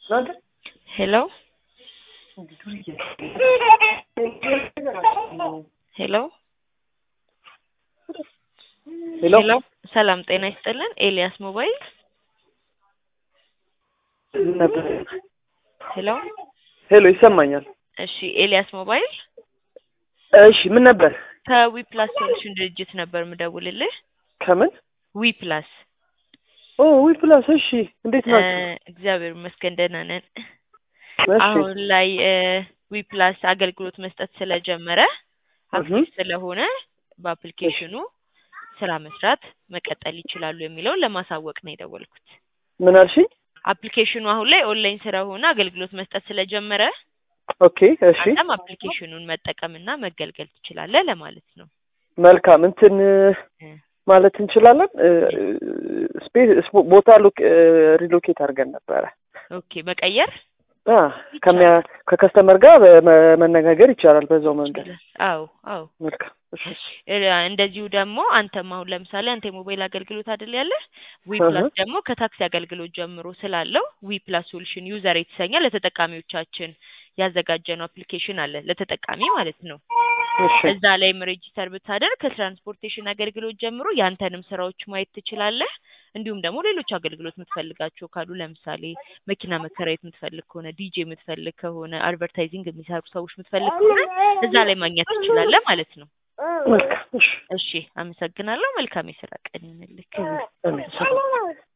ሄሎ ሄሎ ሄሎ ሄሎ ሰላም ጤና ይስጥልን። ኤልያስ ሞባይል ነበር። ሄሎ ሄሎ ይሰማኛል። እሺ ኤልያስ ሞባይል እሺ ምን ነበር? ከዊ ፕላስ ሶሉሽን ድርጅት ነበር ምደውልልህ። ከምን? ዊ ፕላስ ኦ ዊ ፕላስ። እሺ እንዴት እ ናችሁ? እግዚአብሔር ይመስገን ደህና ነን። እሺ አሁን ላይ ዊ ፕላስ አገልግሎት መስጠት ስለጀመረ አክቲቭ እህ ስለሆነ በአፕሊኬሽኑ ስራ መስራት መቀጠል ይችላሉ የሚለውን ለማሳወቅ ነው የደወልኩት። ምን አልሽኝ? አፕሊኬሽኑ አሁን ላይ ኦንላይን ስለሆነ አገልግሎት መስጠት ስለጀመረ ኦኬ እሺ አንተም አፕሊኬሽኑን መጠቀምና መገልገል ትችላለህ ለማለት ነው። መልካም እንትን እ ማለት እንችላለን። ስፔስ ቦታ ሎክ ሪሎኬት አድርገን ነበረ ኦኬ መቀየር አ ከሚያ ከከስተመር ጋር በ- መነጋገር ይቻላል በዛው መንገድ። ይችላል። አዎ አዎ። መልካም እሺ እ እንደዚሁ ደግሞ አንተም አሁን ለምሳሌ አንተ የሞባይል አገልግሎት አይደል ያለህ ዊ እህ ፕላስ ደግሞ ከታክሲ አገልግሎት ጀምሮ ስላለው ዊ ፕላስ ሶሉሽን ዩዘር የተሰኘ ለተጠቃሚዎቻችን ያዘጋጀነው አፕሊኬሽን አለ ለተጠቃሚ ማለት ነው። እሺ እዛ ላይም ሬጂስተር ብታደርግ ከትራንስፖርቴሽን አገልግሎት ጀምሮ ያንተንም ስራዎች ማየት ትችላለህ። እንዲሁም ደግሞ ሌሎች አገልግሎት የምትፈልጋቸው ካሉ ለምሳሌ መኪና መከራየት የምትፈልግ ከሆነ ዲጄ የምትፈልግ ከሆነ አድቨርታይዚንግ የሚሰሩ ሰዎች የምትፈልግ ከሆነ እዛ ላይ ማግኘት ትችላለህ ማለት ነው። መልካም እሺ እሺ አመሰግናለሁ። መልካም የስራ ቀን ይሁንልህ። አሜን።